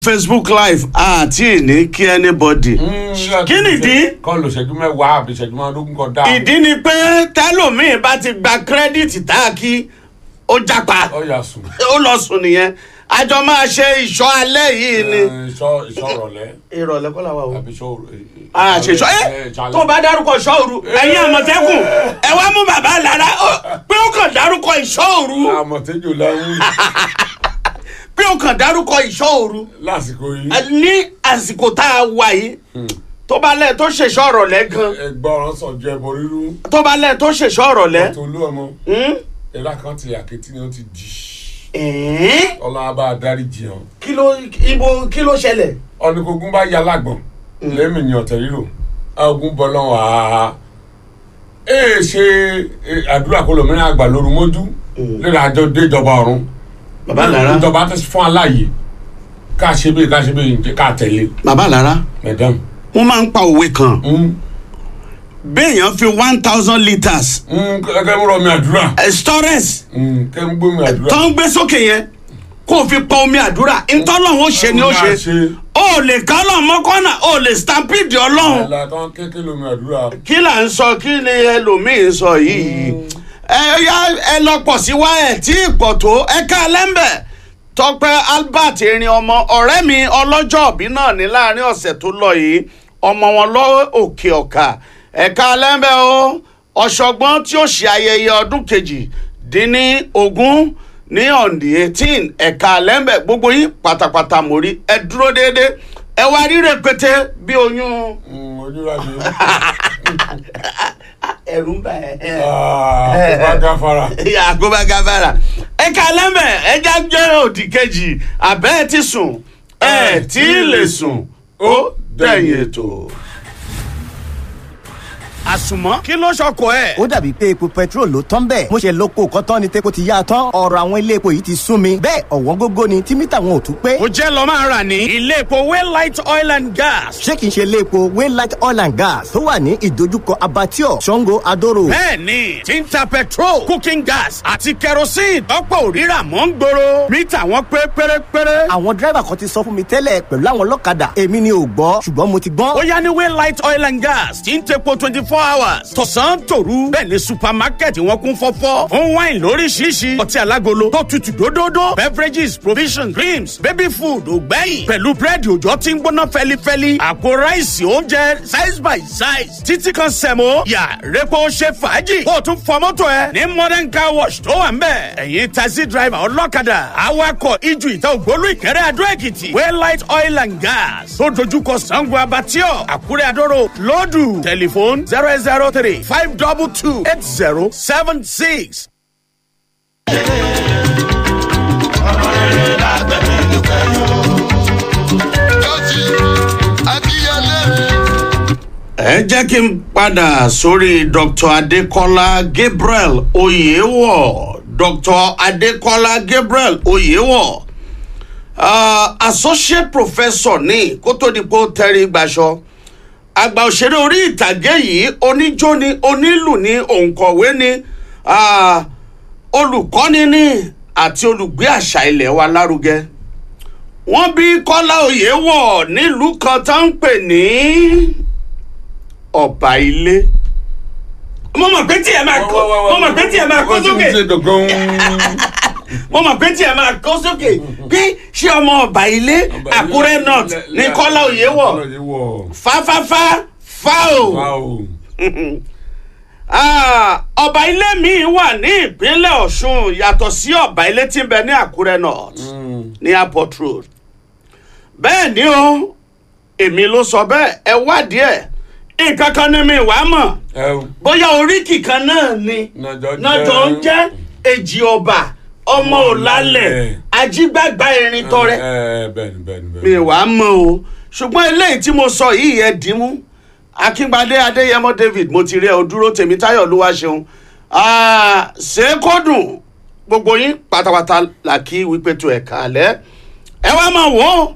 facebook live àti ní kí anybody kí nìdí kọ́ lò ṣẹ́jú mẹ́wàá àbí ṣẹ́jú mẹ́ẹ̀ẹ́dógún kan dáa. ìdí ni pé tẹlómiì bá ti gba kírẹ́dìtì tá a kí ó jápa ọ yà sùn. ó lọ sùn nìyẹn àjọ máa ṣe ìṣọ́ alẹ́ yìí ni. ìṣọ́ ìṣọ́ rọ̀lẹ́ ìrọ̀lẹ́ kọ́ làwọn o. àbí ìṣọ́ àṣeṣọ́ ẹ tó bá dárúkọ ìṣọ́ òru ẹ̀yin àmọ̀tẹ́kùn ẹ wá mú bàbá lára ó- pé ó kàn dárúkọ ìṣọ́ òru àmọ̀tẹ́jọ́ láwùn pé ó kàn dárúkọ ìṣọ́ òru lásìkò yìí. Ẹ, ní àsìkò tá a wà yìí tó bá lẹ̀ tó ṣèṣọ́ ọ̀rọ̀lẹ́ gan ẹgbọ́n sọ̀jọ́ ẹbọ rírú. tó bá lẹ̀ tó ṣèṣọ́ ọ̀rọ̀lẹ́. tolú ọmọ Hmm? ẹ̀rá kan ti àkẹ́tì ni ó ti dì. Ẹ̀ẹ́n? ọlọ́run abá adarí jìyàn. kí ló ibo kí ló ṣẹlẹ̀. ọ̀nìkógún bá ya lágbọ̀n lẹ́mìí ni ọ̀tẹ̀ rírò ogun bọ́ lọ́wọ́ àá ee ṣe eh, àdúrà kó lòmìnira àgbà lóru mójú lórí àjọ déjọba ọ̀run bàbá lára ìjọba tẹ̀sí fún aláàyè ká ṣe bẹ́ẹ̀ ká ṣe bẹ́ẹ̀ ká tẹ̀lé bàbá lára madam. wọ́n máa ń pa òwe kan Mm, béèyàn fi one thousand litres mm, kẹ́ ń rọ mi àdúrà eh, storage Mm, kẹ́ ń gbé mi àdúrà. tó ń gbé sókè yẹn kó o fi pọn omi àdúrà ntọ́lọ́hún ó ṣe ni ó ṣe o lè ká ọlọ́run mọ́kànnà o lè stampede ọlọ́run ẹ̀la tó ń kékeré lomi àdúrà. kí là ń sọ kí ni ẹlòmíín sọ yìí ẹ ya ẹ lọ pọ̀ sí wa ẹ̀ tí ì pọ̀ tó ẹ ká lẹ́ńbẹ̀ tọpẹ́ albert erin ọmọ ọ̀rẹ́ mi ọlọ́jọ́ òbí náà ní láàrin ọ̀sẹ̀ tó lọ yìí ọmọ wọn lọ òkè ọ̀kà ẹ ká lẹ́ńbẹ̀ o ọ̀ṣọ́gbọ́n tí ó ṣe ayẹyẹ ọdún kejì dín ní ogún ní on the eighteen ẹ̀ka lẹ́ńbẹ̀ gbogbo yín pátápátá mórí ẹ dúró déédéé ẹ wá rí rẹpẹtẹ bí oyún Mm, ojúra mi. ẹ̀rù ń bà ẹ́. Ah, kó bá gáfara. àgọ́bá gábàrà ẹ ká lẹ́mẹ̀ ẹ já jẹ́ òdì kejì àbẹ́ ẹ ti sùn ẹ tí ì lè sùn ó dẹ̀yìn ètò. àsùnmọ́ kí ló ṣọkọ ẹ̀. ó dàbí pé epo petrol ló tán bẹ́ẹ̀ mo ṣe lóko kọ́tán ni tepo ti yá a tán ọ̀rọ̀ àwọn ilé epo yìí ti sún mi bẹ́ẹ̀ ọ̀wọ́n gógó ni tí mítà wọn ò tún pé ó jẹ́ lọ́ máa rà ní ilé epo waylight oil and gas. ṣé kìí ṣe ilé epo waylight oil and gas tó wà ní ìdojúkọ abattoir sango adoro bẹ́ẹ̀ni tí ń ta petrol cooking gas àti kerosene tọ́pọ̀ òrírà mọ́ ń gbòòrò mítà wọn pé pérépéré. àwọn dírẹ́bà kan ti sọ fún mi tẹ́lẹ̀ pẹ̀lú àwọn ọlọ́kadà èmi ni ò gbọ́ ṣùgbọ́n mo ti gbọ́n ó yá ní waylight oil and gas tí ń tepo twenty four hours tọ̀sán tòru bẹ́ẹ̀ ni supermarket wọn kún fọ́fọ́ fún wine lóríṣiríṣi ọtí alágolo tó tutù dódódó beverages provisions creams baby food ògbẹ́yìn pẹ̀lú búrẹ́dì òjò tí ń gbóná fẹ́lifẹ́li àpò ráìsì oúnjẹ size by size títí kan sẹ̀mó yà repo ṣe fàájì kó o tún fọ mọ́tò ẹ ní modern car wash tó wà ń bẹ̀ ẹ̀yin taxi driver ọlọ́kadà awakọ̀ ijù ìta ògbólú ìkẹrẹ́ adó èkìtì waylight oil and gas tó dojúkọ sango abatio àkúrẹ́ adóró lọ́dù tẹlifóònù zero eight zero three five double two eight zero seven six. ẹ jẹ́ kí n padà sórí dr adekola gabriel oyewo dr adekola gabriel oyewo uh, associate professor ní kó tó di pé ó tẹ́rí gbaṣọ àgbà òṣèré orí ìtàgé yìí oníjó ni onílù ni òǹkọ̀wé ni ah, olùkọ́ni ni àti olùgbé àṣà ilẹ̀ wa lárugẹ wọ́n bí kọ́lá oyèwọ̀ nílùú kan tó ń pè ní ọ̀bà ilé mo mọ̀ pé tí ẹ máa kó mo mọ̀ pé tí ẹ máa kó sókè mo mọ̀ pé tí ẹ máa kó sókè bí ṣé ọmọ ọ̀bà ilé àkúrẹ́ north ní kọ́lá oyèwọ̀ fáfáfá fáò Ah, ọba ilé mi wà ní ìpínlẹ̀ ọ̀ṣun yàtọ̀ sí ọba ilé tí ń bẹ ní àkúrẹ́ north ní airport road bẹ́ẹ̀ ni o èmi ló sọ bẹ́ẹ̀ ẹ wádìí ẹ̀ nǹkan kan ní mi wàá mọ̀ bóyá oríkì kan náà ni nàjọ ń jẹ́ èjì ọba ọmọ òlàlẹ̀ ajígbàgbà erin tọrẹ mi wàá mọ̀ o ṣùgbọ́n eléyìí tí mo sọ yìí ẹ dìímú akíngbadé adéyẹmọ david mo ti rí ẹ o dúró tèmítáyọ̀ olúwa ṣeun ṣé kó dùn gbogbo yín pátápátá là kí wípé tó ẹ̀ kálẹ̀ ẹ wá máa wò ó